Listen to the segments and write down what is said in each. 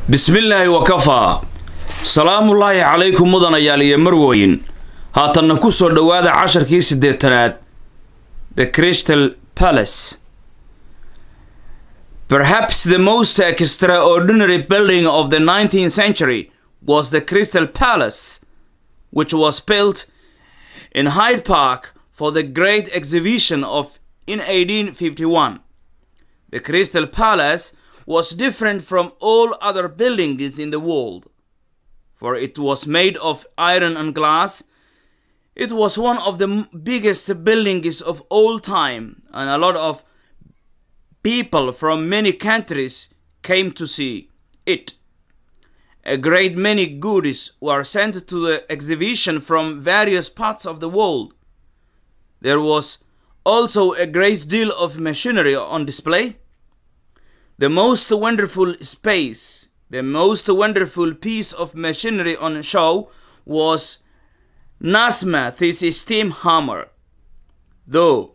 bismillaahi wakafaa salaamullaahi calaykum mudanayaal iyo marwooyin haatanna ku soo dhowaada casharkii siddeetanaad the crystal palace perhaps the most extraordinary building of the 19th century was the crystal palace which was built in hyde park for the great exhibition of in 1851 the crystal palace was different from all other buildings in the world, for it was made of iron and glass. It was one of the m- biggest buildings of all time, and a lot of people from many countries came to see it. A great many goodies were sent to the exhibition from various parts of the world. There was also a great deal of machinery on display. The most wonderful space, the most wonderful piece of machinery on show was Nasmith's steam hammer. Though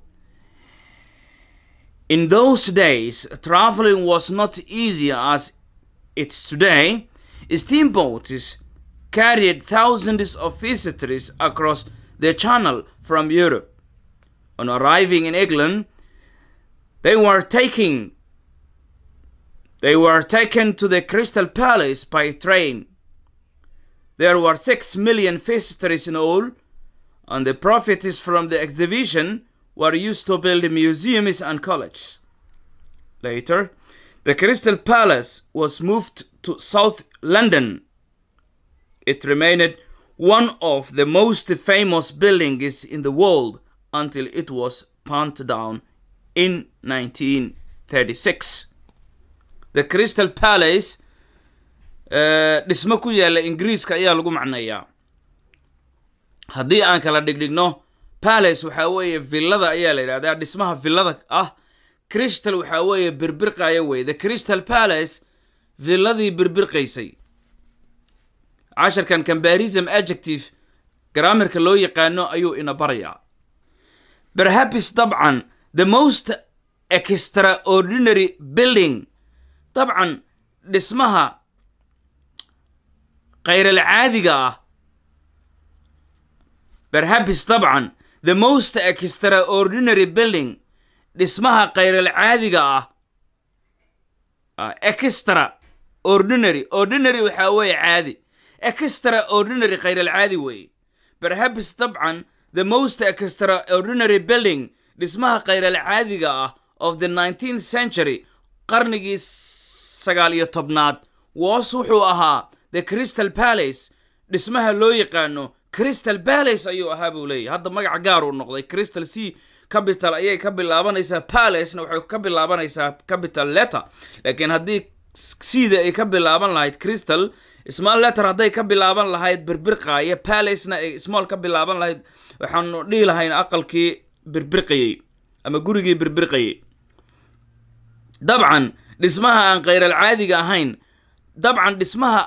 in those days traveling was not easy as it's today, steamboats carried thousands of visitors across the channel from Europe. On arriving in England, they were taking they were taken to the Crystal Palace by train. There were six million visitors in all, and the profits from the exhibition were used to build museums and colleges. Later, the Crystal Palace was moved to South London. It remained one of the most famous buildings in the world until it was pulled down in 1936. the crystal palace dhismo ku yaalla ingiriiska ayaa lagu macneeyaa haddii aan kala dhigdhigno palace waxaa weeye villada ayaa la yidhahdaa dhismaha villada ah crystal waxaa weeye birbirqaya wey the crystal palace villadii birbirqaysay casharkan combarism adjective grammarka loo yaqaano ayuu ina barayaa perhaps dabcan the most extraordinary building dabcan dhismaha khayral-caadiga ah perhaps dabcan the most extraordinary building dhismaha khayral-caadiga ah extra ordinary ordinary waxaa weeye caadi extra ordinary khayral-caadi weeye perhaps dabcan the most extraordinary building dhismaha khayral-caadiga ah of the 19th century qarnigii sagaal iyo tobnaad woos wuxuu ahaa the crystal palace dhismaha loo yaqaano crystal palace ayuu ahaa buu leeyahy hadda magac gaar uu noqday crystal c capital ayay ka bilaabanaysaa palacena waxay ka bilaabanaysaa capital letter laakiin haddii cda ay ka bilaaban lahayd crystal small letter hadday ka bilaaban lahayd birbirqaaya palacena ay small ka bilaaban lahayd waxaanu dhihi lahayn aqalkii birbirqayey ama gurigii birbirqayey dabcan dhismaha aan khayral caadiga ahayn dabcan dhismaha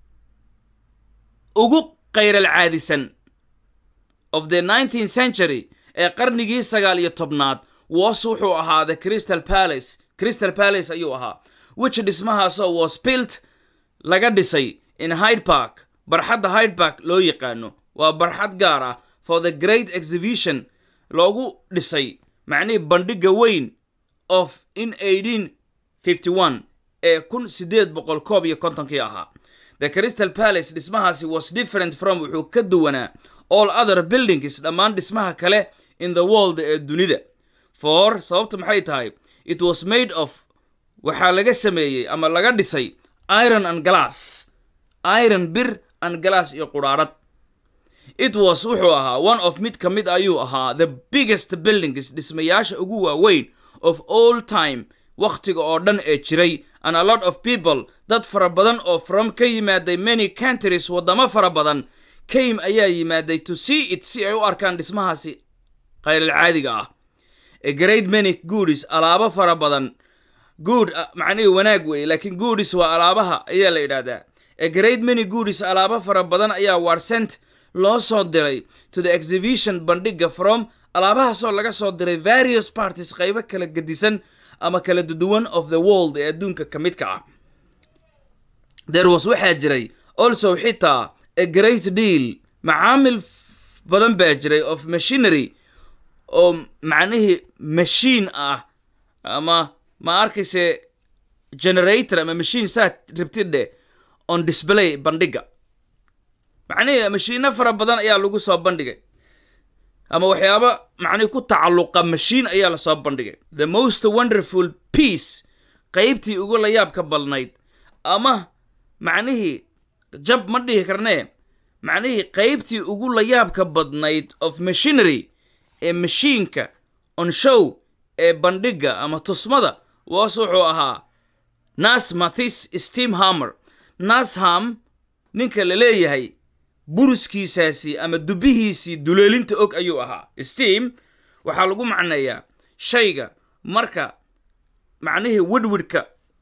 ugu khayral caadisan of the 19th century ee qarnigii sagaal iyo tobnaad was wuxuu ahaa the crystal palace crystal palace ayuu ahaa which dhismahaasoo was built laga dhisay in hyde park barxadda hyde park loo yaqaano waa barxad gaar ah for the great exhibition loogu dhisay macnihii bandhigga weyn of in 1851 ee kun sideed boqol koob iyo kontonkii ahaa the crystal palace dhismahaasi was different from wuxuu ka duwanaa all other buildings dhammaan dhismaha kale in the world ee dunida for sababta maxay tahay it was made of waxaa laga sameeyey ama laga dhisay iron and glass iron bir and glass iyo qudhaarad it was wuxuu ahaa one of mid ka mid ayuu ahaa the biggest buildings dhismayaasha ugu waaweyn of all time wakhtiga oo dhan ee jiray and a lot of people dad fara badan oo from ka yimaaday many countries waddamo fara badan came ayaa yimaaday to see it si ay u arkaan dhismahaasi khayral caadiga ah a great many goodies alaabo fara badan good macnihii wanaag weeye laakiin goodies waa alaabaha ayaa la yidhaahdaa a great many goodies alaabo fara badan ayaa warsent loo soo diray to the exhibition bandhigga from alaabahaasoo laga soo diray various parties qaybo kala gedisan ama kala duwan of the world ee adduunka ka midka ah there was waxaa jiray also xitaa a great deal macaamil f- badan baa jiray of machinery oo macnihii machine ah ama ma arkayse generator ama machine saa rabtidhe on display bandhiga macnihii mashiino fara badan ayaa lagu soo bandhigay ama waxyaaba macnihi ku tacalluqa mashiin ayaa lasoo bandhigay the most wonderful piece qaybtii ugu layaabka badnayd ama macnihii jab ma dhihi karnee macnihii qaybtii ugu layaabka badnayd of machinery ee mashiinka on show ee bandhiga ama tusmada waas wuxuu ahaa nas mathis steam hammer nasham ninka la leeyahay buruskiisaasi ama dubihiisii duleelinta og ayuu ahaa steam waxaa lagu macneeyaa shayga marka macnihii widwidhka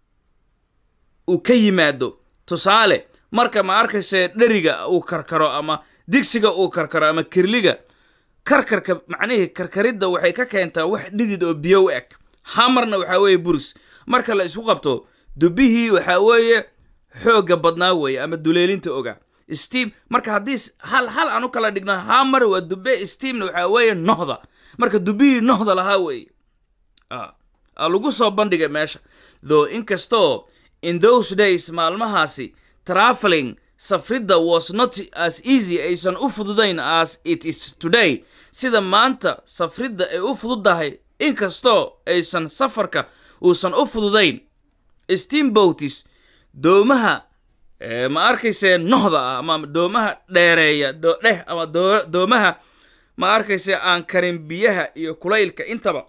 uu ka yimaado tusaale marka ma arkayse dheriga uu karkaro ama digsiga uu karkaro ama kirliga karkarka macnihii karkaridda waxay ka keentaa wax dhidid oo biyo u eg hamarna waxaa weeye burus marka la isku qabto dubihii waxaa weeye xoogga badnaa weeye ama duleelinta oga steam marka haddii s- hal hal aan u kala dhigno hamar waa dube steamna waxaa weeye nohda marka dubihii nohda lahaa weeye Ah, ah, lagu soo bandhigay meesha though inkastoo in those days maalmahaasi traveling safridda was not as easy aysan u fududayn as it is today sida maanta safridda ay u fududahay inkastoo aysan safarka uusan u fududayn steamboatis doomaha eh, ma arkayse nohda ah ama doomaha dheereeya do- dheh ama doo- doomaha ma arkayse aan karin biyaha iyo kulaylka intaba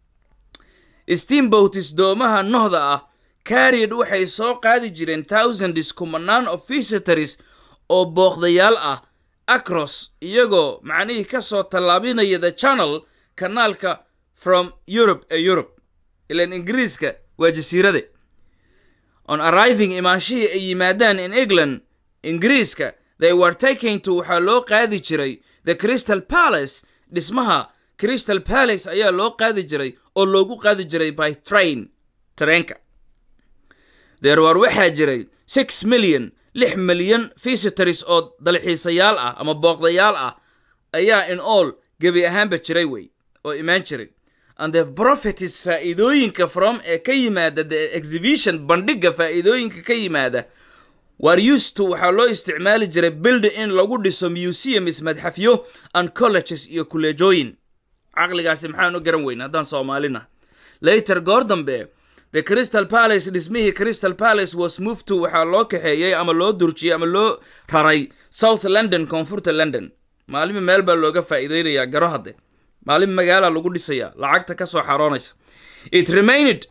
steamboatis doomaha nohda ah carried waxay soo qaadi jireen thousands kumanaan of visitors oo booqdayaal ah across iyagoo macnihii ka soo tallaabinaya the channel kanaalka from europe ee europe ilan ingiriiska waa jasiirade on arriving imaanshihii ay yimaadaan in england ingiriiska they were taking to waxaa loo qaadi jiray the crystal palace dhismaha crystal palace ayaa loo qaadi jiray oo loogu qaadi jiray by train tareenka there were waxaa jiray six million lix milyan visitors oo dalxiisayaal ah ama booqdayaal ah ayaa in all gebi ahaanba jiray wey oo imaan jiray and the profities faa'iidooyinka from ee ka yimaada the exhibition bandhiga faa'iidooyinka ka yimaada were used to waxaa loo isticmaali jiray build in lagu dhiso museums madxafyo and colleges iyo kuleejooyin caqligaasi maxaan u garan weyna haddaan soomaalina later goor dambe the crystal palace dhismihii crystal palace was moved to waxaa loo kaxeeyey ama loo durjiyey ama loo raray south london koonfurta london maalimi meel baa looga faa'iideynayaa garo hadde maalin magaala lagu dhisayaa lacagta ka soo xaroonaysa it remained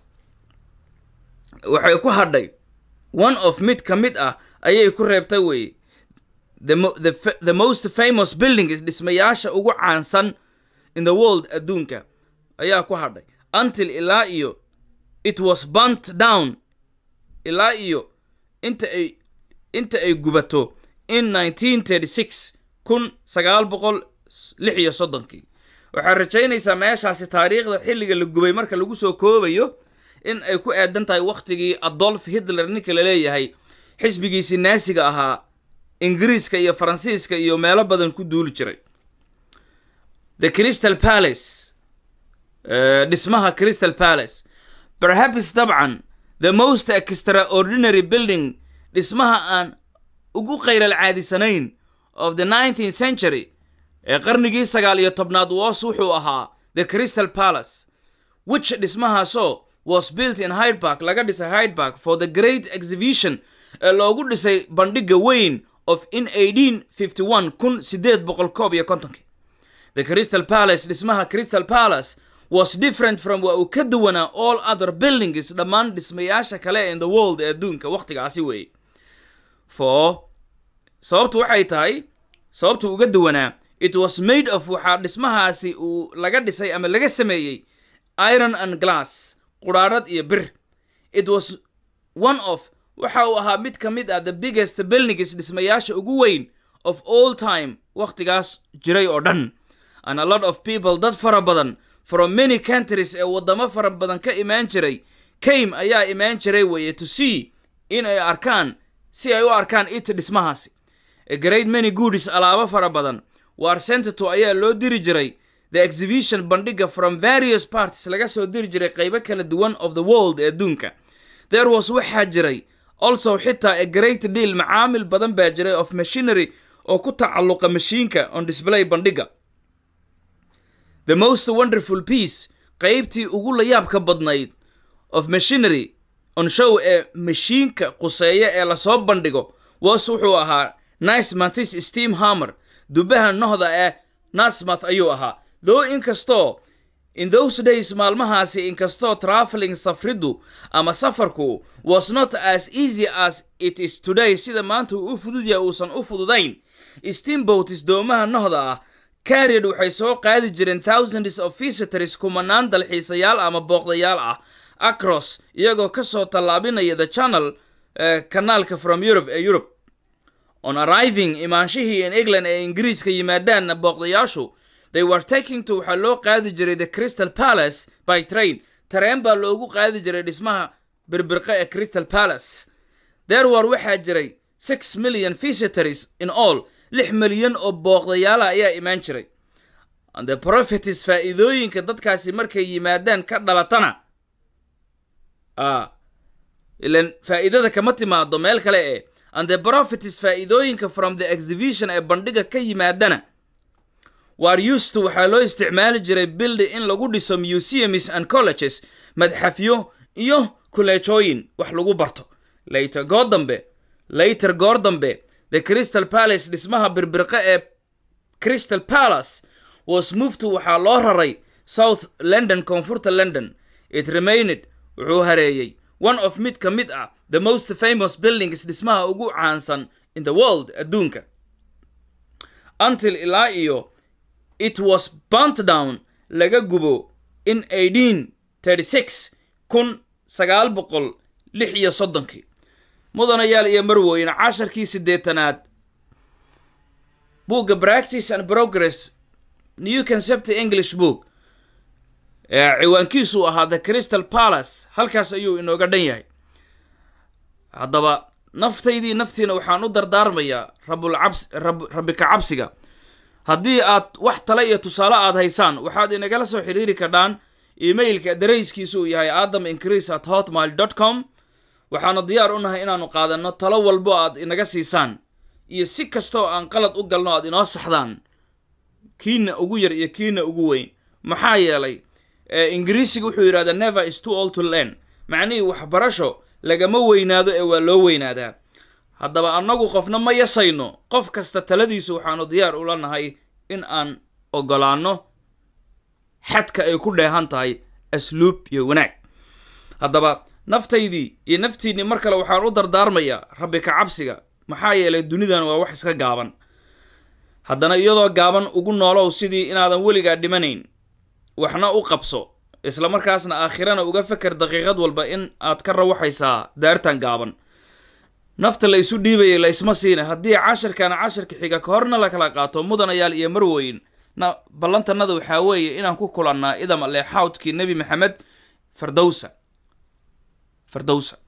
waxay ku hadhay one of mid ka mid ah ayay ku reebtay weye the, mo- the, fa- the most famous buildings dhismayaasha ugu caansan in the world adduunka ayaa ku hadhay until ilaa iyo it was burnt down ilaa iyo inta ay inta ay gubato in 1936 kun sagaal boqol lix iyo soddonkii waxaad rajaynaysaa meeshaasi taariikhda xilliga la gubay marka lagu soo koobayo in ay ku aadan tahay wakhtigii adolf hitler ninka la leeyahay xisbigiisii naasiga ahaa ingiriiska iyo faransiiska iyo meelo badan ku duuli jiray the crystal palace eh, dhismaha crystal palace perhaps dabcan the most extraordinary building dhismaha aan ugu khayral caadisanayn of the 19th century ee qarnigii sagaal iyo tobnaad was wuxuu ahaa the crystal palace which dhismahaasoo was built in Hyde Park laga dhisay Hyde Park for the great exhibition ee loogu dhisay bandhiga weyn of in 1851 kun sideed boqol koob iyo kontonkii the crystal palace dhismaha crystal palace was different from waa uu ka duwanaa all other buildings dhammaan dhismayaasha kale in the world ee adduunka wakhtigaasi weeye for sababtu waxay tahay sababtu uga duwanaa it was made of waxaa dhismahaasi uu laga dhisay ama laga sameeyey iron and glass quraarad iyo bir it was one of waxa uu ahaa mid ka mid ah the biggest buildings dhismayaasha ugu weyn of all time wakhtigaas jiray oo dhan and a lot of people dad fara badan from many countries ee waddamo fara badan ka imaan jiray came ayaa imaan jiray weeye to see in ay arkaan si ay u arkaan it dhismahaasi a great many goodies alaabo fara badan waar sentato ayaa loo diri jiray the exhibition bandhiga from various parties laga soo diri jiray qaybo kala duwan of the world ee adduunka there was waxaa jiray also xitaa a great deal macaamil badan baa jiray of machinery oo ku tacalluqa mashiinka on display bandhiga the most wonderful piece qaybtii ugu layaabka badnayd of machinery on show ee mashiinka quseeya ee lasoo bandhigo was wuxuu ahaa nismathis steam hammer dubaha nohda ee nasmath ayuu ahaa though inkastoo in those days maalmahaasi inkastoo traveling safriddu ama safarku was not as easy as it is today sida maanta uu u fudud yahay uusan u fududayn steamboats doomaha nohda ah carried waxay soo qaadi jireen thousands of visitors kumanaan dalxiisayaal ama booqdayaal ah across iyagoo ka soo tallaabinaya the channel kanaalka from europe ee europe on arriving imaanshihii in england ee ingiriiska yimaadaanna booqdayaashu they were taking to waxaa loo qaadi jiray the crystal palace by train tareen baa loogu qaadi jiray dhismaha birbirqa ee crystal palace there war waxaa jiray six million visitors in all lix milyan oo booqdayaala ayaa imaan jiray and the prophetis faa'iidooyinka dadkaasi markay yimaadaan ka dhalatana ilan faa'iidada kama timaado meel kale ee and the prophetis faa'iidooyinka from the exhibition ee bandhiga ka yimaadana waar usto waxaa loo isticmaali jiray bildi in lagu dhiso museums and colleges madxafyo iyo kuleejooyin wax lagu barto later goor dambe later goor dambe the crystal palace dhismaha birbirqa ee crystal palace was moved to waxaa loo raray south london koonfurta london it remained wuxuu hareeyey one of mid ka mid ah the most famous buildings dhismaha ugu caansan in the world adduunka until ilaa iyo it was burnt down laga gubo in eighteen thirty six kun sagaal boqol lix iyo soddonkii mudanayaal iyo marwooyin casharkii siddeetanaad buugga practice and progress new concept english book ee ciwaankiisu ahaa the crystal palace halkaas ayuu inooga dhan yahay haddaba naftaydii naftiina waxaan u dardaarmayaa rabulcabs rabbi ka cabsiga haddii aad wax tale iyo tusaale aad haysaan waxaad inagala soo xidhiiri kardhaan emailka darayskiisu uu yahay adam increase at hotmail dot com waxaanu diyaar u nahay inaannu qaadanno talo walbo aad inaga siisaan iyo si kastoo aan qalad u galno aad inoo saxdaan kiina ugu yar iyo kiina ugu weyn maxaa yeelay ingiriisiga wuxuu yidhahdaa never is too old to learn macnihii waxbarasho lagama weynaado ee waa loo weynaadaa haddaba annagu qofna ma yasayno qof kasta taladiisu waxaanu diyaar ula nahay in aan ogolaanno xadka ay ku dheehan tahay asluub iyo wanaag haddaba naftaydii iyo naftiinnii mar kale waxaan u dardaarmayaa rabbi ka cabsiga maxaa yeelay dunidan waa wax iska gaaban haddana iyadoo gaaban ugu noolow sidii inaadan weligaa dhimanayn waxna u qabso isla markaasna aakhirana uga feker daqiiqad walba in aad ka rawaxaysaa daartan gaaban nafta la isu dhiibayay la isma siina haddii casharkana casharka xiga ka horna la kala qaato mudanayaal iyo marweyn na ballantanada waxaa weeye inaan ku kulannaa idam ale xawdkii nebi maxamed fardowsa fardowsa